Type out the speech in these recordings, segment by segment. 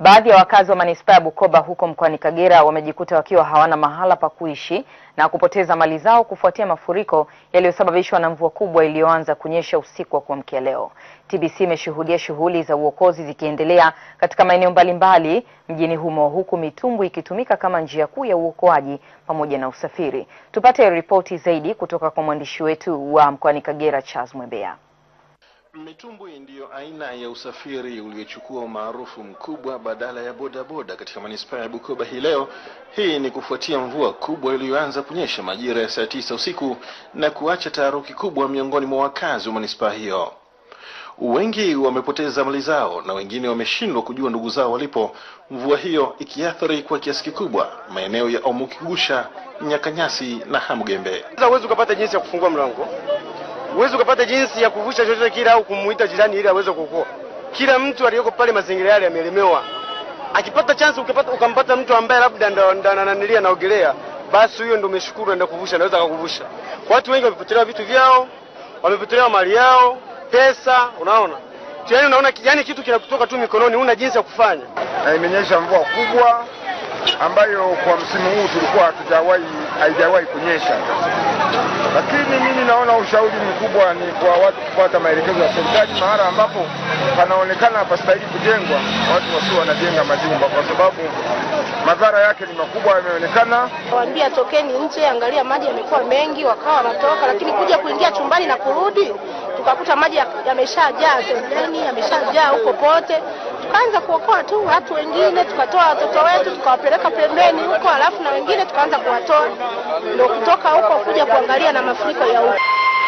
Baadhi ya wakazi wa manispaa ya Bukoba huko mkoani Kagera wamejikuta wakiwa hawana mahala pa kuishi na kupoteza mali zao kufuatia mafuriko yaliyosababishwa na mvua kubwa iliyoanza kunyesha usiku wa kuamkia leo. TBC imeshuhudia shughuli za uokozi zikiendelea katika maeneo mbalimbali mjini humo huku mitumbwi ikitumika kama njia kuu ya uokoaji pamoja na usafiri. Tupate ripoti zaidi kutoka kwa mwandishi wetu wa mkoani Kagera Charles Mwebea. Mitumbwi ndiyo aina ya usafiri uliochukua umaarufu mkubwa badala ya bodaboda katika manispaa ya Bukoba hii leo. Hii ni kufuatia mvua kubwa iliyoanza kunyesha majira ya saa tisa usiku na kuacha taharuki kubwa miongoni mwa wakazi wa manispaa hiyo. Wengi wamepoteza mali zao na wengine wameshindwa kujua ndugu zao walipo, mvua hiyo ikiathiri kwa kiasi kikubwa maeneo ya Omukigusha, Nyakanyasi na Hamugembe. Huwezi ukapata jinsi ya kufungua mlango huwezi ukapata jinsi ya kuvusha chochote kile au kumuita jirani ili aweze kuokoa. Kila mtu aliyoko pale mazingira yale amelemewa. Akipata chance ukipata ukampata mtu ambaye labda ndo ananilia naogelea, basi huyo ndo umeshukuru, enda kuvusha, anaweza akakuvusha. Watu wengi wamepotelewa vitu vyao, wamepotelewa mali yao, pesa, unaona yaani, unaona yani kitu kinakutoka tu mikononi, huna jinsi ya kufanya. Na imenyesha mvua kubwa ambayo kwa msimu huu tulikuwa hatujawahi haijawahi kunyesha, lakini mimi naona ushauri mkubwa ni kwa watu kufuata maelekezo ya serikali. Mahala ambapo panaonekana hapastahili kujengwa, watu wasio wanajenga majumba, kwa sababu madhara yake ni makubwa, yameonekana. Waambia tokeni nje, angalia maji yamekuwa mengi, wakawa wanatoka, lakini kuja kuingia chumbani na kurudi tukakuta maji yameshajaa sebuleni, yameshajaa huko pote. Tukaanza kuokoa tu watu wengine, tukatoa watoto wetu tukawapeleka pembeni huko, alafu na wengine tukaanza kuwatoa, ndio kutoka huko kuja kuangalia na mafuriko ya huko.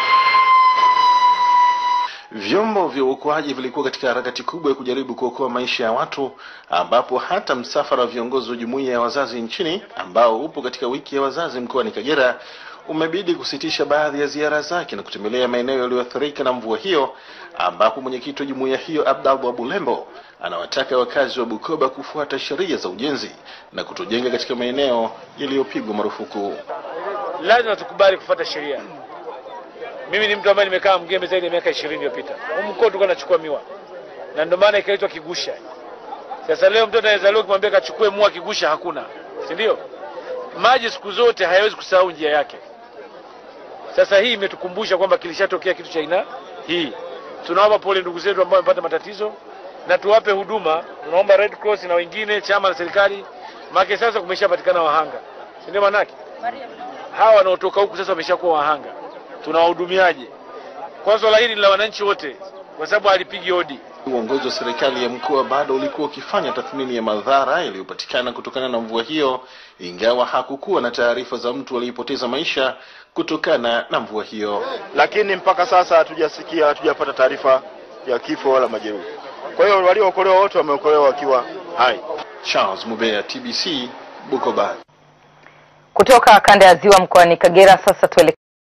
Vyombo vya uokoaji vilikuwa katika harakati kubwa ya kujaribu kuokoa maisha ya watu, ambapo hata msafara wa viongozi wa jumuiya ya wazazi nchini ambao upo katika wiki ya wazazi mkoani Kagera umebidi kusitisha baadhi ya ziara zake na kutembelea maeneo yaliyoathirika na mvua hiyo, ambapo mwenyekiti wa jumuiya hiyo Abdallah Bulembo anawataka wakazi wa Bukoba kufuata sheria za ujenzi na kutojenga katika maeneo yaliyopigwa marufuku. Lazima tukubali kufuata sheria. Mimi ni mtu ambaye nimekaa Mgembe zaidi ya miaka ishirini iliyopita. Huko mkoa tulikuwa tunachukua miwa, na ndio maana ikaitwa Kigusha. Sasa leo mtoto anawezaliwa kumwambia kachukue mua Kigusha, hakuna, si ndio? Maji siku zote hayawezi kusahau njia yake. Sasa hii imetukumbusha kwamba kilishatokea kitu cha aina hii. Tunawapa pole ndugu zetu ambao wamepata matatizo na tuwape huduma. Tunaomba Red Cross na wengine, chama na serikali, maana sasa kumeshapatikana wahanga, si ndio? Manake hawa wanaotoka huku sasa wameshakuwa wahanga, tunawahudumiaje? Kwa swala hili la wananchi wote, kwa sababu halipigi hodi. Uongozi wa serikali ya mkoa bado ulikuwa ukifanya tathmini ya madhara yaliyopatikana kutokana na mvua hiyo, ingawa hakukuwa na taarifa za mtu aliyepoteza maisha kutokana na mvua hiyo. Lakini mpaka sasa hatujasikia, hatujapata taarifa ya kifo wala majeruhi. Kwa hiyo waliookolewa wote wameokolewa wakiwa hai. Charles Mubea, TBC, Bukoba. Kutoka kanda ya Ziwa mkoani Kagera, sasa tuele